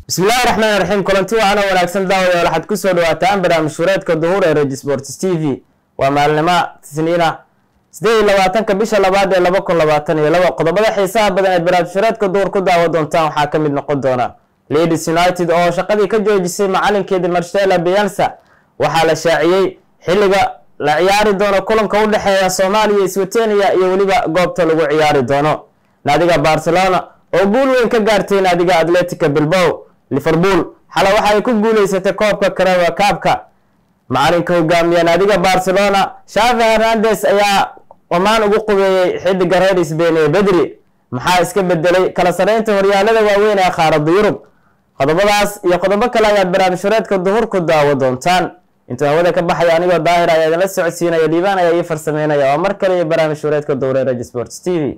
bismillahi raxmaan raxiim kulanti waana wanaagsan daawadayaal waxaad kusoo dhawaataan barnaamij shureedka duhur ee regi sports t v waa maalnimo tisniina sideed iyo labaatanka bisha labaad ee laba kun labaatan iyo laba qodobada xiisaha badan ee barnaamij shureedka duhur ku daawa doontaan waxaa ka mid noqon doona ladies united oo shaqadii ka joojisay macalinkeedii marshela bielsa waxaa la shaaciyey xilliga la ciyaari doono kulanka u dhexeeya soomaaliya swetenia iyo weliba goobta lagu ciyaari doono naadiga barcelona oo guul weyn ka gaartay naadiga atletica bilbow liverpool xale waxa ay ku guuleysatay koobka karaba kaabka macalinka hogaamiya naadiga barcelona shavi hernandes ayaa omaan ugu qubeeyey xidiga reer sbain ee bedri maxaa iska bedelay kala sareynta horyaalada waaweyn ee qaarada yurub qodobadaas iyo qodobo kale ayaad barnaamijhureedka duhur ku daawo doontaan intuu hawada ka baxaya anigoo daahir ayaa idinla socodsiinaya dhiibaan ayaa ii farsameynaya oo mar kale iyo barnaamij hureedka duhur ee reg sports t v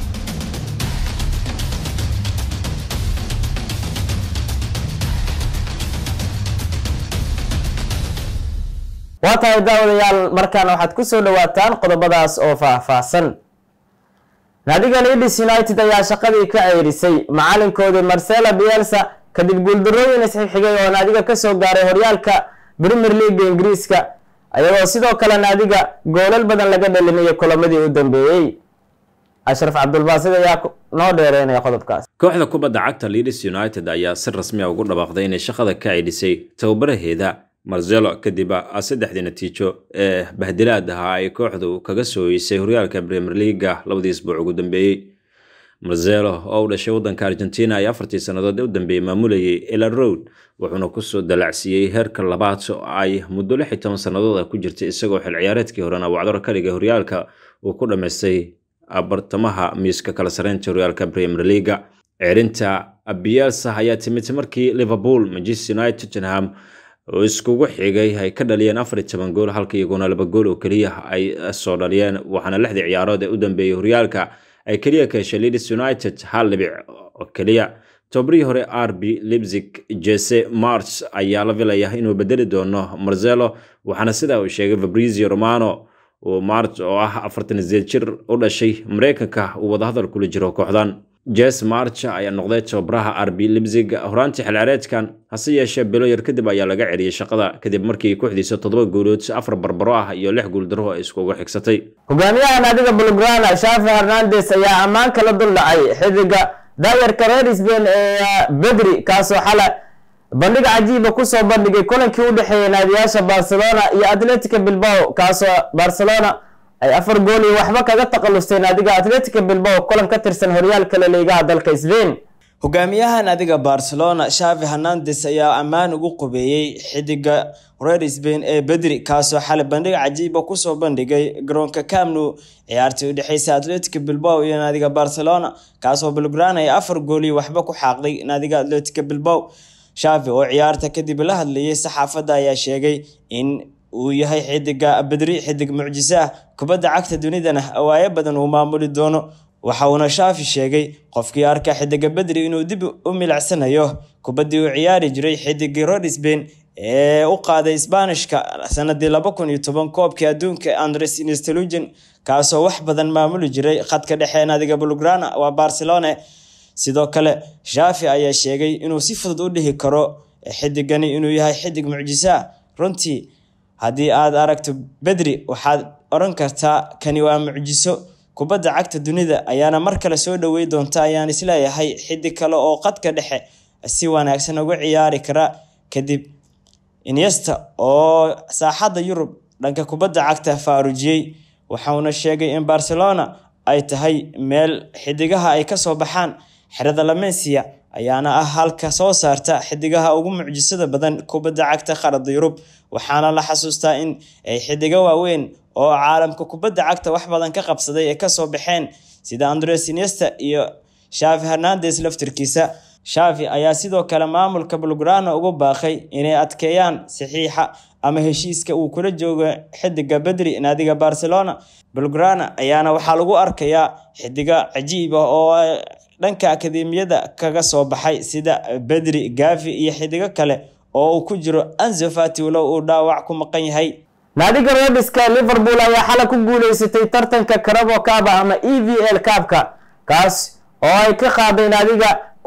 waa tahay daawadayaal markaana waxaad kusoo dhawaataan qodobadaas oo faah-faahsan naadiga leeds united ayaa shaqadii ka ceyrisay macalinkoodii marcela bielsa kadib guuldarooyin isxigxigay oo naadiga kasoo gaaray horyaalka premier leaga ingiriiska ayagoo sidoo kale naadiga goolal badan laga dhalinayay kulamadii u dambeeyey ashraf cabdulbaasid ayaa noo dheereynaya qodobkaas kooxda kubadda cagta leeds united ayaa si rasmiya ugu dhawaaqday inay shaqada ka ceydhisay tababaraheeda marzelo kadib saddexdii natiijo ee bahdilaad ahaa ay kooxdu kaga sooyeysay horyaalka premier leaga labadii isbuuc ugu dambeeyey marzelo oo u dhashay waddanka argentina ay afartii sannadood u dambeeyey maamulayay ela road wuxuuna kusoo dalacsiiyey heerka labaad oo ay muddo lix iyo toban sannadood ku jirtay isagoo xil ciyaareedkii horena wacdaro ka dhigay horyaalka uu ku dhammaystay bartamaha miiska kala sareynta horyaalka premier leaga ceerinta bielsa ayaa timid markii liverpool manchester united tottenham oo iskugu xigay ay ka dhaliyeen afar iyo toban gool halka iyaguna laba gool oo keliya ay soo dhaliyeen waxaana lixdii ciyaarood ee u dambeeyey horyaalka ay keliya ka heshay leeds united hal dhibic oo keliya tobarihii hore r b lipzig jese march ayaa la filaya inuu bedeli doono marzelo waxaana sidaa uu sheegay fabrizio romano uu march oo ah afartan sideed jir u dhashay mareykanka uu wadahadal kula jiro kooxdan jes march ayaa noqday tababaraha r b lipzig horaantii xilciyaareedkan hase yeeshee bilo yar kadib ayaa laga celiyey shaqada kadib markii kooxdiisa toddoba guulood afar barbaro ah iyo lix guuldaro ay iskugu xigsatay hogaamiyaha naadiga bulgrana shafi hernandes ayaa ammaan kala dul dhacay xidiga daayarka reer sbain ee bedri kaasoo xala bandhig cajiiba kusoo bandhigay kulankii u dhexeeyay naadiyaasha barcelona iyo atletica bilbao kaasoo barcelona ay afar gool iyo waxba kaga taqalustay naadiga atletica bilbao kulan ka tirsan horyaalka laliigaha dalka sbain hogaamiyaha naadiga barcelona shavi hernandes ayaa ammaan ugu qubeeyey xidiga reer sbain ee bedri kaasoo xalay bandhig cajiiba kusoo bandhigay garoonka camnu ciyaartii udhexeysa atletica bilbao iyo naadiga barcelona kaasoo belgrana ay afar gool iyo waxba ku xaaqday naadiga atletica bilbao shavi oo ciyaarta kadib la hadlayay saxaafadda ayaa sheegay in uu yahay xidiga bedri xidig mucjiso ah kubadda cagta dunidana awaayo badan uu maamuli doono waxa uuna shaafi sheegay qofkii arka xidiga bedri inuu dib u milicsanayo kubaddii uu ciyaari jiray xidigii reer sbain ee u qaaday sbaanishka sanadii laba kun iyo toban koobkii adduunka andres instelugen kaasoo wax badan maamuli jiray khadka dhexe naadiga bulgrana waa barcelona sidoo kale shaafi ayaa sheegay inuu si fudud u dhihi karo xidigani inuu yahay xidig mucjiso ah runtii haddii aad aragto bedri waxaad odhan kartaa kani waa mucjiso kubadda cagta dunida ayaana mar kale soo dhowey doonta ayaan isleeyahay xidig kale oo qadka dhexe si wanaagsan uga ciyaari kara kadib inyesta oo saaxadda yurub dhanka kubadda cagta faarujiyey waxauna sheegay in barcelona ay tahay meel xidigaha ay kasoo baxaan xerada lamensia ayaana ah halka soo saarta xidigaha ugu mucjisada badan kubadda cagta qaarada yurub waxaana la xasuustaa in ay xidigo waaweyn oo caalamka kubadda cagta wax badan ka qabsaday ay kasoo baxeen sida andres iniesta iyo shavi hernandes laftirkiisa shavi ayaa sidoo kale maamulka bulgrana ugu baaqay inay adkeeyaan saxiixa ama heshiiska uu kula joogo xidiga bedri naadiga barcelona bulgrana ayaana waxaa lagu arkayaa xidiga cajiib ah oo dhanka akademiyada kaga soo baxay sida bedri gavi iyo xidigo kale oo uu ku jiro anzofati walow uu dhaawac ku maqan yahay naadiga rediska liverpool ayaa xalay ku guuleysatay tartanka karabo kaaba ama e v l kaabka kaas oo ay ka qaaday naadiga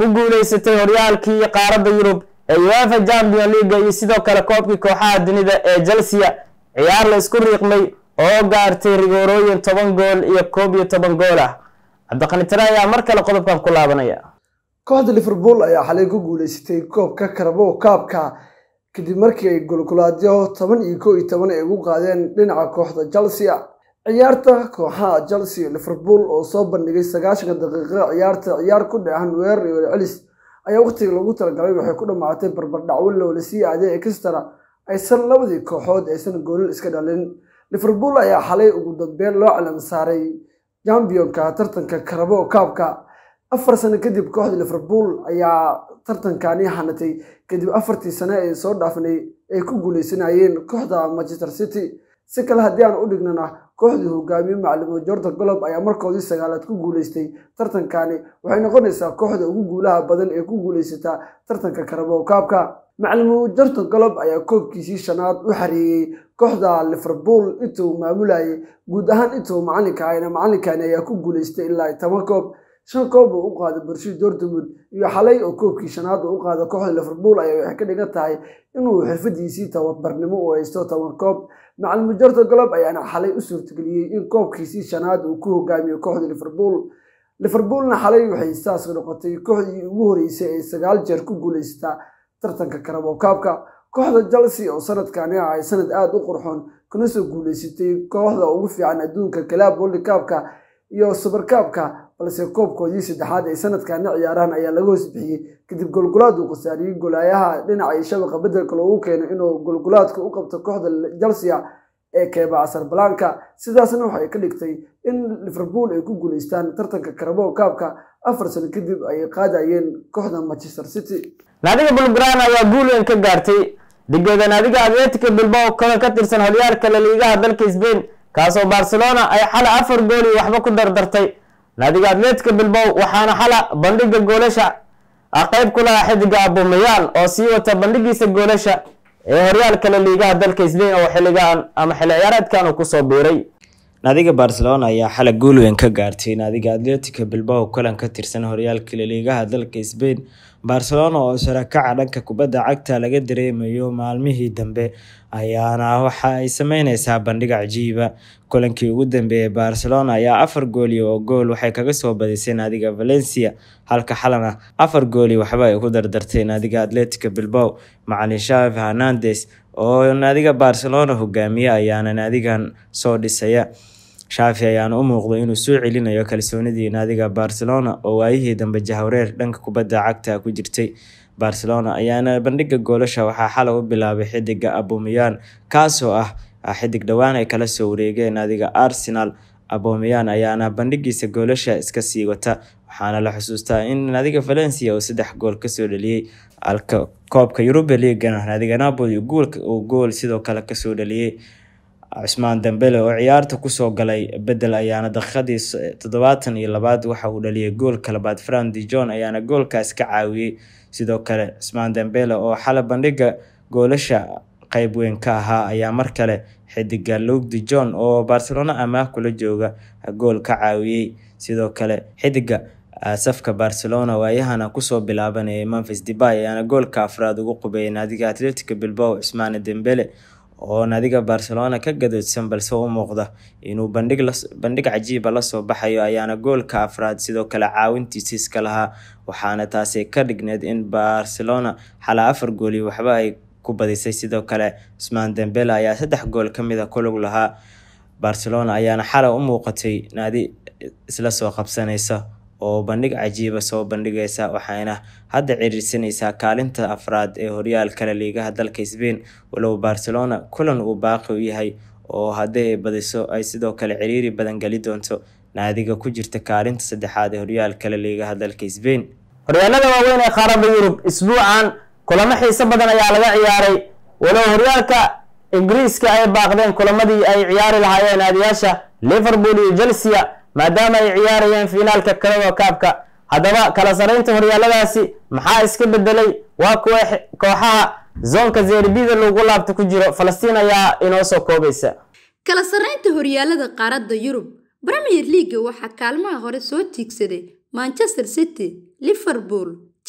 ku guuleysatay horyaalkii qaaradda yurub ee uefa champion leaga iyo sidoo kale koobkii kooxaha dunida ee chelsea ciyaar la isku riiqmay oo gaartay rigoorooyin toban gool iyo koob iyo toban gool ah cabdiqani tare ayaa mar kale qodobkan ku laabanaya kooxda liverpool ayaa xalay ku guuleysatay koobka karabo kaabka kadib markii ay golgolaadyo toban iyo kow iyo toban ay ugu qaadeen dhinaca kooxda chelsea ciyaarta kooxaha chelsea liverpool oo soo bandhigay sagaashanka daqiiqo ciyaarta ciyaar ku dhahan weerar iyo celis ayaa waqtiga loogu talagalay waxay ku dhammaatay barbardhacwo loola sii aaday extra aysan labadii kooxood aysan goolil iska dhalin liverpool ayaa xalay ugu dambeyn loo calam saaray jambionka tartanka karabo kaabka afar sano kadib kooxda liverpool ayaa tartankani hanatay kadib afartii sane ee soo dhaafnay ay ku guuleysanayeen kooxda manchester city si kale haddii aan u dhignana kooxdii hogaamiye macalimo jordan golob ayaa markoodii sagaalaad ku guuleystay tartankani waxay noqonaysaa kooxda ugu guulaha badan ee ku guuleysataa tartanka karabo kaabka macalimo jordan golob ayaa koobkiisii shanaad u xareeyey kooxda liverpool intuu maamulayay guud ahaan intuu macalinka ahayna macalinkani ayaa ku guuleystay ilaa toban koob shan koob uu u qaaday borshi dortmund iyo xalay oo koobkii shanaad uu u qaada kooxda liverpool ayaa waxay ka dhigan tahay inuu xirfadiisii tababarnimo u haysto toban koob macalimo jordan golob ayaana xalay u suurtageliyey in koobkiisii shanaad uu ku hogaamiyo kooxda liverpool liverpoolna xalay waxay saas noqotay kooxdii ugu horeysay ee sagaal jeer ku guuleysataa tartanka karabo kaabka kooxda chelsea oo sanadkani ah ay sanad aada u qurxoon kuna soo guuleysatay kooxda ugu fiican adduunka kalaab world kaabka iyo subarkaabka balse koobkoodii saddexaad ay sanadkani ciyaaraan ayaa laga hoos bixiyey kadib golgolaad uu khasaariyey golaayaha dhinaca shabaqa bedelka loogu keeno inuu golgolaadka u qabto kooxda chelsea ee keeba casarbalanka sidaasna waxay ka dhigtay in liverpool ay ku guuleystaan tartanka karabo kaabka afar sano kadib ay qaadayeen kooxda manchester city naadiga bulgrana ayaa guul weyn ka gaartay digeeda naadiga atletica bilbao kaga ka tirsan horyaalka laliigaha dalka sbain kaasoo barcelona ay xala afar gool iyo waxba ku dardartay naadiga atletica bilbao waxaana xala bandhiga goolasha qayb ku lahaa xidiga abumayaan oo sii wata bandhigiisa goolasha ee horyaalka laliigaha dalka sbain oo xiligaan ama xilli ciyaareedkan uu kusoo biiray naadiga barcelona ayaa xalay guul weyn ka gaartay naadiga atletica bilbao kulan ka tirsan horyaalka laliigaha dalka sbain barcelona oo sarakaca dhanka kubadda cagta laga dareemayo maalmihii dambe ayaana waxa ay sameyneysaa bandhig cajiiba kulankii ugu dambeeyay barcelona ayaa afar gooli oo gool waxay kaga soo badisay naadiga valencia halka xalana afar gooli waxba ay ku dardartay naadiga atletica bilbao macalin shavi hernandes oo naadiga barcelona hogaamiye ayaana naadigan soo dhisaya shaafi ayaana u muuqda inuu soo celinayo kalsoonidii naadiga barcelona oo waayihii dambe jahwareer dhanka kubadda cagta ku jirtay barcelona ayaana bandhiga goolasha waxaa xalay u bilaabay xidiga abomeyaan kaasoo ah xidig dhowaan ay kala soo wareegeen naadiga arsenal abomeyaan ayaana bandhigiisa goolasha iska sii wata waxaana la xusuustaa in naadiga valencia uu saddex gool kasoo dhaliyey alka koobka yuruba leagana naadiga napoli uu gool sidoo kale kasoo dhaliyey cusmaan dambele oo ciyaarta kusoo galay bedel ayaana daqiiqadii toddobaatan iyo labaad waxa uu dhaliyay goolka labaad fran de jon ayaana goolkaas ka caawiyey sidoo kale cusmaan dambele oo xala bandhiga goolasha qeyb weyn ka ahaa ayaa mar kale xidiga lug de jon oo barcelona amaah kula jooga gool ka caawiyey sidoo kale xidiga safka barcelona waayahana kusoo bilaabanayay memphis debay ayaana goolka afraad ugu qubeeyay naadiga atletica bilbao cusmaane dembele oo naadiga barcelona ka gadoodsan balse u muuqda inuu bandhig cajiiba lasoo baxayo ayaana goolka afraad sidoo kale caawintiisa iska lahaa waxaana taasi ka dhigneed in barcelona xalaa afar gooli waxba ay ku badisay sidoo kale cusmaan dembele ayaa saddex gool kamid a kulug lahaa barcelona ayaana xalay u muuqatay naadi isla soo qabsanaysa oo bandhig cajiiba soo bandhigaysa waxayna hadda ciriirsanaysaa kaalinta afraad ee horyaalka laliigaha dalka sbain walow barcelona kulan uu baaqi u yahay oo haddii ay badiso ay sidoo kale ciriiri badan geli doonto naadiga ku jirta kaalinta saddexaad ee horyaalka laliigaha dalka sbain horyaalada waaweyn ee qaaradda yurub isbuucan kulamo xiiso badan ayaa laga ciyaaray walow horyaalka ingiriiska ay baaqdeen kulamadii ay ciyaari lahaayeen naadiyaasha liverpool iyo chelsea maadaama ay ciyaarayeen fiinaalka kalada kaabka haddaba kala saraynta horyaaladaasi maxaa iska bedelay waa kuwa kooxaha zoonka zerbida lagu laabta ku jiro falastiin ayaa inoo soo koobaysa kala sarraynta horyaalada qaaradda yurub premier leaga waxaa kaalmaha hore soo tiigsaday manchester city liverpool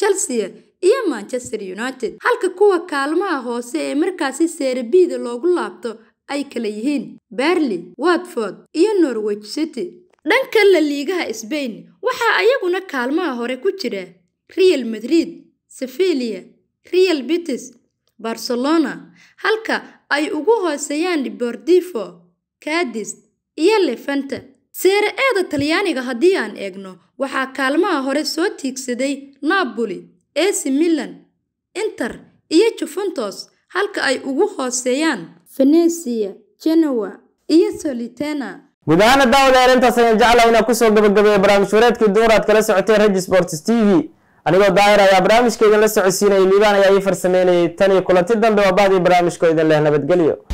chelsea iyo manchester united halka kuwa kaalmaha hoose ee markaasi seerabiida loogu laabto ay kala yihiin berley watford iyo norwich city dhanka la liigaha sbain waxaa ayaguna kaalmaha hore ku jira real madrid sevilia real betis barcelona halka ay ugu hooseeyaan deportivo cadis iyo levanta seere eeda talyaaniga haddii aan eegno waxaa kaalmaha hore soo tiigsaday napoli ac milan inter iyo juventus halka ay ugu hooseeyaan venecia genoa iyo solitena guud ahaana daawadayaal intaas ayaan jeclahay inaan kusoo gabagabeeya barnaamij wareedkii duur aad kala socoteen regi sports t v anigoo daahir ayaa barnaamijka idinla socodsiinayay liibaan ayaa ii farsameynayay tan iyo kulanti dambe waa bahdii barnaamijkoo idin leh nabadgelyo